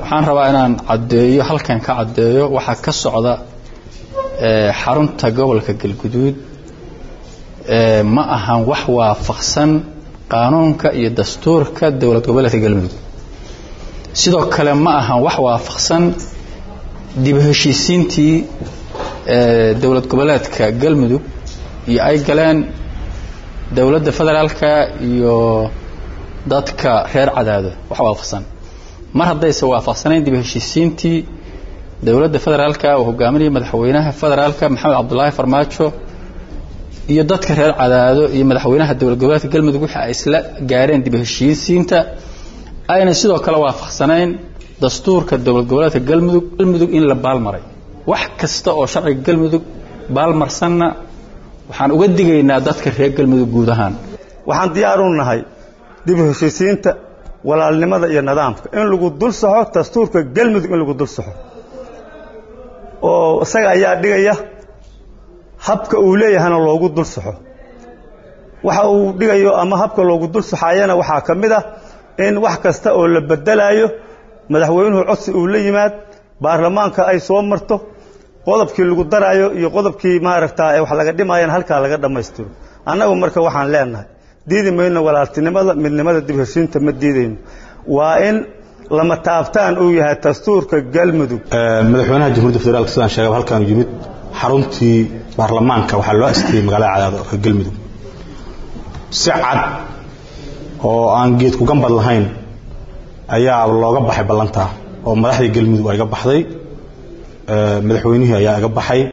waxaan rabaa inaan caddeeyo halkan ka caddeeyo waxaa ka socda xarunta gobolka galguduud ma ahan wax waafaqsan qaanuunka iyo dastuurka dowlad goboleedka galmudug sidoo kale ma ahan wax waafaqsan dib heshiisiintii dowlad goboleedka galmudug iyo ay galeen dowladda federaalka iyo dadka reer cadaado wax waafaqsan mar haddayse waafaqsanayn dib heshiisiintii dowladda federaalka uu hogaaminaya madaxweynaha federaalka maxamed cabdulaahi farmaajo iyo dadka reer cadaado iyo madaxweynaha dowlad goboleedka galmudug wixii ay isla gaareen dib heshiisiinta ayna sidoo kale waafaqsanayn dastuurka dowlad goboleedka galmudug galmudug in la baalmaray wax kasta oo sharciga galmudug baalmarsanna waxaan uga digaynaa dadka reer galmudug guud ahaan waxaan diyaar u nahay dib heshiisiinta walaalnimada iyo nidaamka in lagu dul saxo dastuurka galmudug in lagu dul saxo oo isaga ayaa dhigaya habka uu leeyahana loogu dul saxo waxa uu dhigayo ama habka loogu dul saxayana waxaa ka mid ah in wax kasta oo la bedelayo madaxweynuhu codsi uu la yimaad baarlamaanka ay soo marto qodobkii lagu daraayo iyo qodobkii maaragtaa ee wax laga dhimayana halkaa laga dhammaystiro annagu marka waxaan leenahay diidi mayno walaaltinimada midnimada dib heshiinta ma diidayno waa in lama taabtaan uu yahay dastuurka galmudug madaxweynaha jamhuuiyadda federaalk sidaan sheegaba halkaanu yimid xaruntii baarlamaanka waxaa loo asteeyey magaalada cadaado ee galmudug si cad oo aan geed ku gambad lahayn ayaa looga baxay ballantaa oo madaxdii galmudug ay ga baxday madaxweynihii ayaa iga baxay